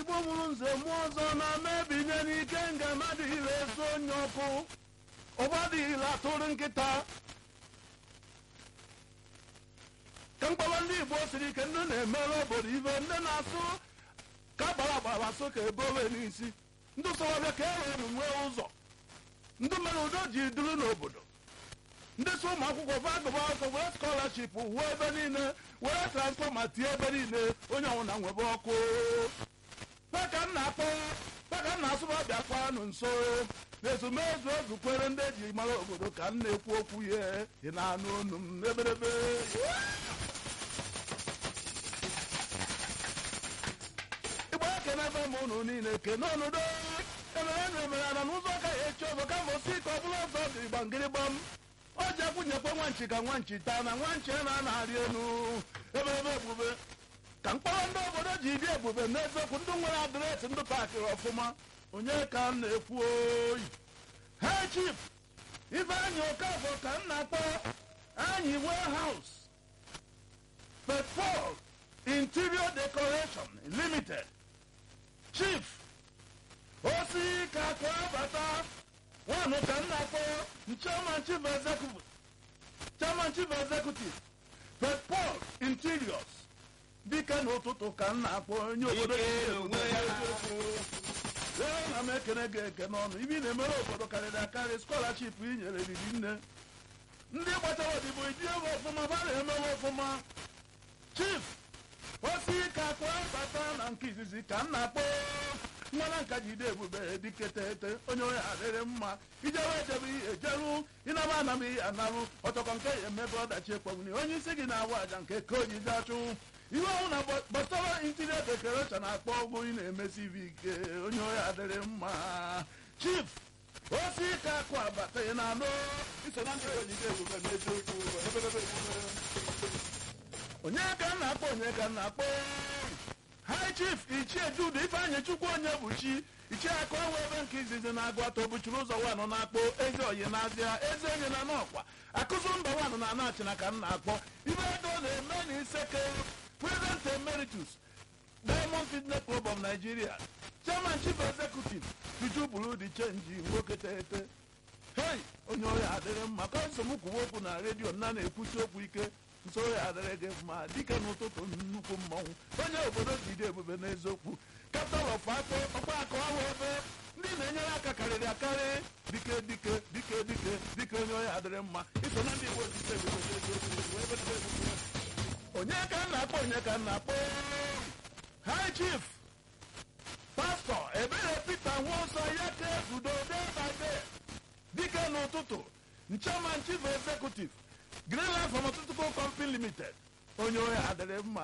chukwu mụrụ nze mụọ ọzọ na-ama ebinye n'ike nga mmadụ ire eso onye ọkụ ụgbọdịile atụrụ nkịta ka mkpọrọ ndị igbo siri ike ndị na-emere obodo ibe ndị na-asụ ka gbara agbara asụ ka ebowe n'isi ndị sọrọbịa ka e were nwee ụzọ ndị mere udo ji duru n'obodo ndị so ụmụ akwụkwọ vagụba ọkụ were skọlaship wuo ebe niile were transfọma tie ebe niile onye ọbụla nwebe ọkụ paka m na-akpọ paka m na-asụba bịakwanụ nso n'ezumezu ezukwere ndị eji mara obodo ka m na-ekwu okwu ya ị na-anụ onu m n'eberebe igbo ekene ebe m unu niile kene ọnụdo emere na emere ana n'ụzọ ka ya echi ọzọ kama osi ka ọ bụrụ ọzọ dị gbangịrịgbam o ji akwụnyekwe nwanchi ka nwanchi taa na nwanchi na na-arị elu eberebe ebube ka mkpọrọ ndị obodo ji dị ebube n'eziokwu ndị nwere adreesị ndị paakịrị ọfụma onye ka m na-ekwu oyi ha chif ifeanyị okafọ ka m na-akpọ anyị warehouse petrol interior decoration limited chief osi ka akwa bata nwanụ ka m na-akpọ chairman chief executive chairman chief executive petrol interiors dike n'ụtụtụ ka m na-akpọ onye obodo Ike onwe ya. ee na m ekene gị eke n'ọnụ ibi na-emere obodo karịrị akarị skọlaship i nyere riri nne ndị gbachara odibo iji ego ọfụma ba na-emewe ọfụma chief osi ka akwa bata na nke izizi ka m na-akpọ nwana nka jide ebube diketete onye onye adịrị mma ijewe ejebe ihe ejeru ịnaba anam ihe anarụ ọtọkọ nke ya emebe ọdachi ekpọgbuni onye isi gị na-awụ aja nke ka ojizi achụ ihe ọhụụ na gbasara interior decoration akpọ ọgwụ ị na-emesi ibe ike onye onye adịrị mma chief osi ka akụ abata ị na-anụ iso na ndị ojide ebube n'eziokwu ebebebe ebube. onye ka m na-akpọ onye ka m na-akpọ high chief ichie jude ifeanyị chukwu onye bụ chi ichie akụ ọnwa ebe nke izizi na-agụ atọ buchiri ụzọ wanụ na-akpọ eze oyi n'azịa eze enyi na n'ọkwa akụzụ mba wanụ na anachina ka m na-akpọ ibe ego na-eme na iseke president emeritus diamond fitness club of nigeria chairman chief executive tuju buru di chenji nwoke tete hei onye ohi adịrị mma ka nsogbu kwuwe okwu na redio nna na-ekwusi okwu ike nso ohi adịrị gị mma dike n'ụtụtụ nnukwu mmọnwụ onye obodo ji dị ebube n'eziokwu kaptal of akpọ ọkpa akọ ahụ ebe ndị na-enyere aka karịrị akarị dike dike dike dike dike onye ohi adịrị mma iso na ndị igbo ji dị ebube n'eziokwu wee weta ebube. onye ka m na-akpọ onye ka m na-akpọ high chief pastọ ebere peter nwaọsọ ya ka ezudo day by day dike n'ụtụtụ chairman chief executive greenland pharmaceutical company limited onye onye adịrị mma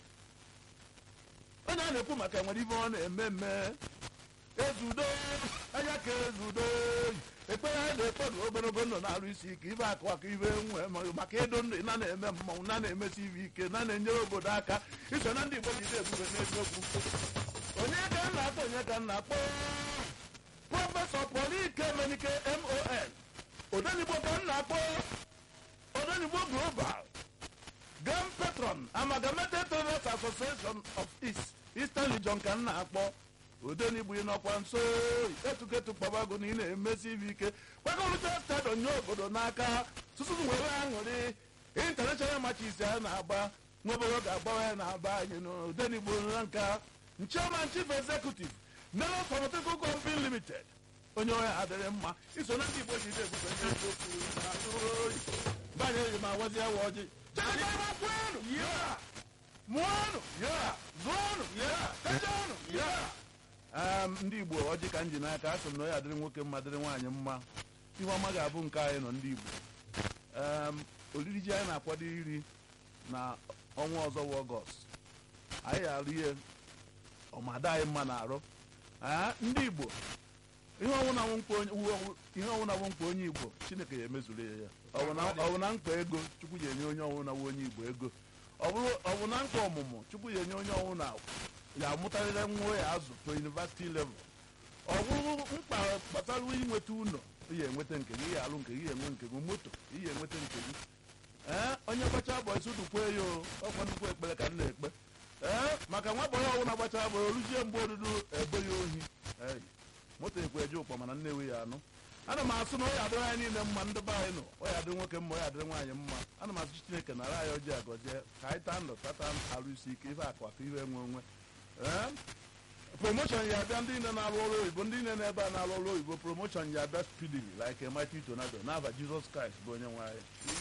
onye a na-ekwu maka nwere ibe ọ na-eme mme ezudo anya ka ezudo ekpere a na-ekpe na ogologo ndụ na-arụ isi ike ibe akụ akụ ibe nwe ma- maka ịdụ ndụ na na-eme mmanwụ na na-emesi ibe ike na na-enyere obodo aka iso na ndị igbo jide ebube n'eziokwu onye ka m na-akpọ onye ka m na-akpọ prọfesọ polike menike mon odenigbo ka m na-akpọ odenigbo global grand patron amalgamated traders association of east eastern region ka m na-akpọ odenigbo ịnọkwa nso etuketu kpabago na ị na-emesi ibe ike kwagọrụcha stadion nye obodo n'aka tutu nwere aṅụrị international matches a na-agba nweboro ga-agbawa ya na-aba anyị n'odenigbo na nka chairman chief executive melo pharmaceutical company limited onye onye adịrị mma iso na ndị igbo ji dị ebube ndị eziokwu na oyi banye eji ma wazi ya wa ọjị chekwakwenu ya mụọnụ ya zụọnụ ya tejenụ ya Em, ndị igbo ọjị ka m ji n'aka a sị m na ya adịrị nwoke mma dịrị nwaanyị mma ihe ọma ga-abụ nke anyị nọ ndị igbo Em, oriri ji anyị na-akwado iri na ọnwa ọzọ bụ ọgọst anyị ga-arụ ihe ọmada anyị mma na-arụ Ee, ndị igbo ihe ọnwụna bụ mkpa onye- wu- ihe ọnwụna bụ mkpa onye igbo chineke ya emezuru ya ya Ọ bụ na- ọ bụ na mkpa ego chukwu ya enye onye ọnwụna bụ onye igbo ego ọ bụrụ- ọ bụ na mkpa ọmụmụ chukwu ya enye onye ọnwụna ya amụtarịrị nwa ya azụ to university level ọ bụrụ mkpa gbasara inweta ụlọ ihe enweta nke gị ihe alụ nke gị enwe nke gị moto ihe enweta nke gị ee onye gbacha bọịsị dukwe ya o ọkwa nnukwu ekpere ka m na-ekpe ee maka nwa bọyị ọbụla gbachara gbara oluzie mgbe odudu ebe ya ohi Ei, moto ekwe eje ụkpọ mana nnewi ya anụ ana m asụ na ọ ya adịrị anyị niile mma ndị be anyị nọ ọ ya adịrị nwoke mma ọ ya adịrị nwaanyị mma ana m asụ chineke nara anyị ọjị agọzie ka anyị taa ndụ tata arụ isi ike ife akụ aka ihe enwe onwe ee promotion ya abịa ndị niile na-arụ ọrụ oyibo ndị niile n'ebe a na-arụ ọrụ oyibo promotion ya abịa speedily like a mighty tornado n'afa Jesus Christ bụ onye nwe anyị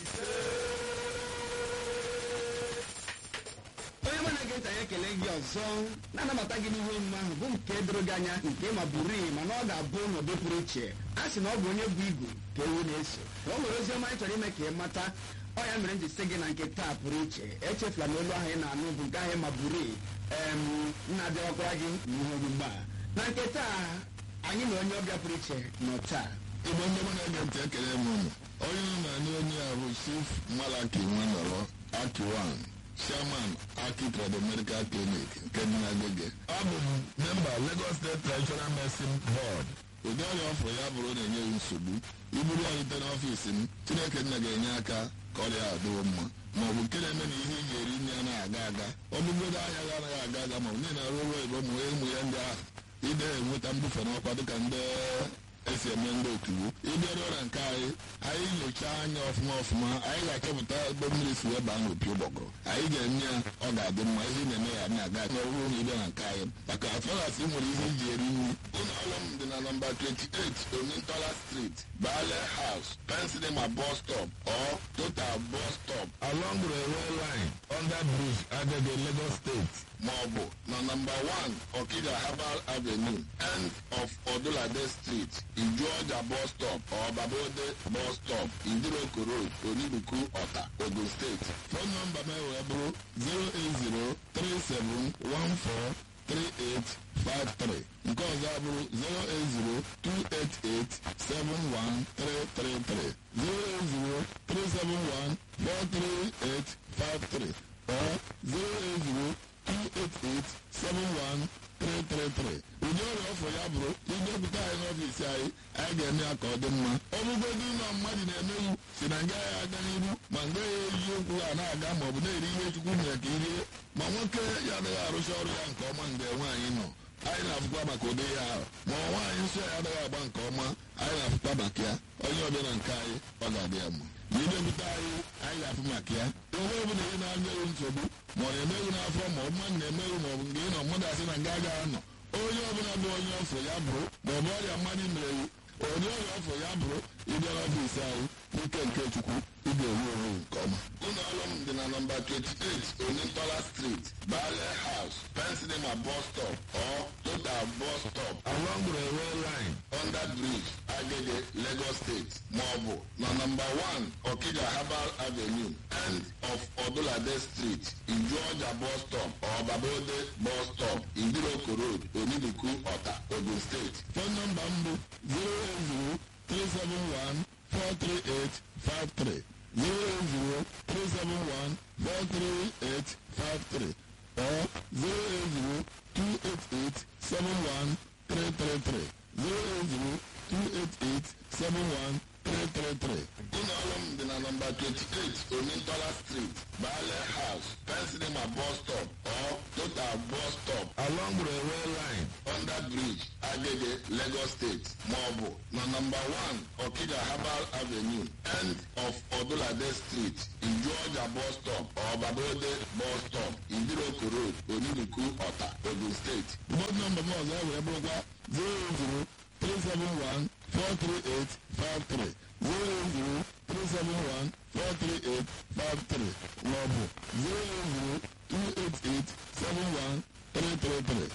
onye mụ na-ege ntị anyị ekele gị ọzọ na-anabata gị n'ihe omume ahụ bụ nke doro gị anya nke ma buru iyi mana ọ ga-abụ n'ụdị pụrụ iche a sị na ọ bụ onye bụ igu ka ewu na-eso na o nwere ozi ọma anyị chọrọ ime ka ị mata ọ ya mere m ji sị gị na nke taa pụrụ iche echefula na olu ahụ ị na-anụ bụ nke ahụ ma buru iyi em na-abịawakwara gị n'ihe omume a na nke taa anyị na onye ọbịa pụrụ iche nọ taa igbo ndị mụ na-ege ntị ekele m ụnụ onye nọ na anyị onye a bụ chief malaki nwanọrọ akiwan chairman aki trade medical clinic nke dị na agege abụ m memba lagos state traditional medicine board ụdị ọrịa ọfụrụ ya bụrụ na-enye m nsogbu iburu ya rute n'ọfiisi m chineke nna ga-enye aka ka ọrịa a dịwo mma ma ọ bụ nke na-eme na ihe ị ga-eri nri anaghị aga aga ọ bụgodo ahịa ga anaghị aga aga ma ọ bụ niile arụ ụlọ igbo ma ụmụ ya ndị ahụ ide enweta mbufe n'ọkwa dịka ndị esi eme ndị otubo ịbịaruo na nke anyị anyị nyochaa anya ọfụma ọfụma anyị ga-achọpụta ebe mmiri si wee baa n'opi ụgbọgụrụ anyị ga-eme ya ọ ga-adị mma ihe ị na-eme ya na-aga n'ọrụ na ịbịa na nke anyị maka afọlas nwere ihe iji eri nri ụlọ ọrụ m dị na nọmba 28 omintola street bale house pensilema bus stop or total bus stop along railway line under bridge agege lagos state maọbụ na nọmba 1 okija herbal avenue end of odulade street ijuọja bus stop or babode bus stop idiroko road onibuku ọta ogun steeti fon nọmba m wee bụrụ 08037143853 nke ọzọ abụrụ 08028871333 08037143853 or 08028871333 ụdị ọrịa ọfọ ya bụrụ idepụta anyị n'ọfiisi anyị anyị ga-eme ya ka ọ dị mma ọ bụgodị ụlọ mmadụ na-emeghị si na nga ya aga n'iru ma nga ya eji okwu ha na-aga ma ọ bụ na-eri ihe chukwu mere ka irie ma nwoke ya adịghị arụcha ọrụ ya nke ọma mgbe nwaanyị nọ anyị na-afụkwa maka ụdị ya ahụ ma ọ nwaanyị nsọ ya adịghị agba nke ọma anyị na-afụkwa maka ya onye ọbịa na nke anyị ọ ga-adị ya mma ma idepụta anyị anyị ga-afụ maka ya ihe ọ bụla ihe na-anya ewu nsogbu ma ọ na-emeghị n'afọ ma ọ mmadụ na-emeghị ma ọ bụ nke ị nọ mmadụ asị na nga agaghị anọ onye ọbụla bụ onye ọfọ ya bụrụ ma ọ bụ ọrịa mmadụ mere iwu onye ọrịa ọfọ ya bụrụ ịbịa n'ọfiisi anyị n'ike nke chukwu ị ga-ewu onwe nke ọma ụlọ ọrụ m dị na nọmba 28 onintola street bale house pensilema bus stop or total bus stop along railway line under bridge agege lagos state maọbụ na nọmba 1 okija herbal avenue end of odulade street ijuọja bus stop or babode bus stop idiroko road onibuku ọta ogun steeti fon nọmba m bụ 080 43853 08037143853 or 08028871333 08028871333 ụlọ ọrụ m dị na nọmba 28 omintola street bale house pensilema bus stop or total bus stop along railway line under bridge agege lagos state maọbụ na nọmba 1 okija herbal avenue end of odulade street ijuọja bus stop or babode bus stop idiroko road onibuku ọta ogun steeti bọd nọmba m ọzọ wee bụrụkwa 080 371 43853 080 371 43853 maọbụ 080 288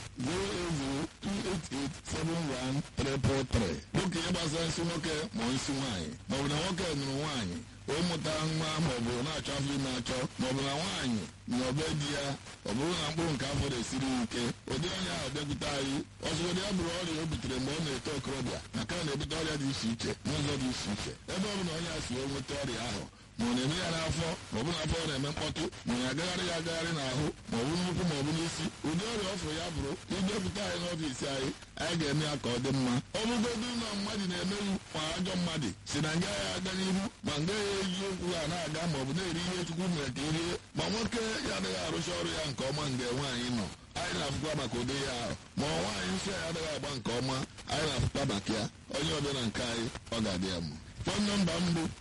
08028871333 nwoke ihe gbasara nsị nwoke ma nsị nwaanyị maọbụ na nwoke nụrụ nwaanyị ụmụta nwa maọbụ na-achọ afọ ime achọ maọbụ na nwaanyị na ọbe di ya ọ bụrụ na mkpụrụ nke afọ na-esiri ike ụdị onye ahụ bịakwute anyị ọzụgodị ya bụrụ ọrịa o butere mgbe ọ na-eto okorobịa maka na na-ebute ọrịa dị iche iche n'ụzọ dị iche iche ebe ọ bụla onye a si wee nweta ọrịa ahụ ma ọ na-eme ya n'afọ ma ọ bụ n'afọ ọ na-eme mkpọtụ ma ọ na-agagharị ya agagharị n'ahụ ma ọ bụ n'ukwu ma ọ bụ n'isi ụdị ọrịa ọfụ ya bụrụ idepụta anyị n'ọfiisi anyị anyị ga-eme ya ka ọ dị mma ọ bụgodu ụlọ mmadụ na-emeghị ma ajọ mmadụ si na nga ya aga n'ihu ma nga ya eji okwu ha na-aga ma ọ bụ na-eri ihe chukwu mere ka irie ma nwoke ya adịghị arụcha ọrụ ya nke ọma mgbe nwaanyị nọ anyị na-afụkwa maka ụdị ya ahụ ma ọ nwaanyị nsọ ya adịghị agba nke ọma anyị na-afụkwa maka ya onye ọbịa na nke anyị ọ ga-adị ya mma fon nọmba m bụ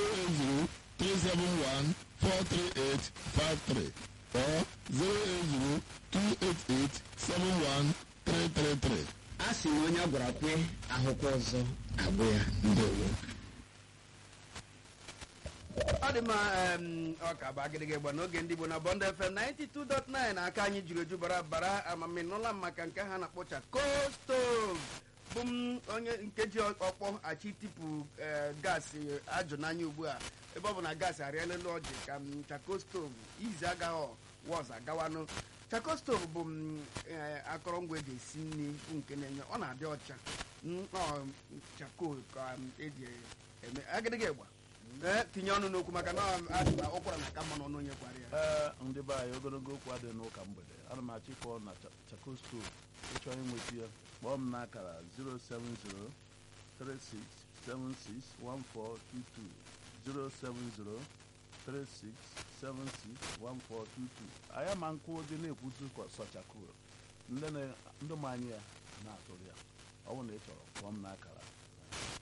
08037143853 or 08028871333 a sị na onye a gwara kwe ahụkwa ọzọ agwụ ya ndewo ọ dị mma em, ọ ka bụ agịdịgị gba n'oge ndị Igbo na Bond FM 92.9 aka anyị jiri eju bara bara amaminụla m maka nke ha na-akpọcha kostov bụ m onye nke ji ọkpọ achị tipu eh, gaasị ajụ n'anya ugbu a ebe ọ bụ na gaasị arịala elu ọjị ka m chakostov izi agaghị wọz agawanụ chakostov bụ m eh, akọrọngwa eji esi nri bụ nke na-enye ọ na-adị ọcha Mm, ọ chako ka m eji eme agịdịgị gba ee tinye ọnụ n'okwu maka na adị na ụkwara na aka mma n'ọnụ onye kwara ya ee ndị be anyị ogologo okwu adịghị n'ụka mgbede ana m achọ ịkpọ na Cha- chakosto ịchọ inweta ya kpọọ m n'akara 07036761422 07036761422 anyị ama nkwụ dị na-ekwutu ka sọchakoo ndị na- ndị ma anyị ya na-atụrụ ya ọ bụrụ na ị chọrọ kpọọ m n'akara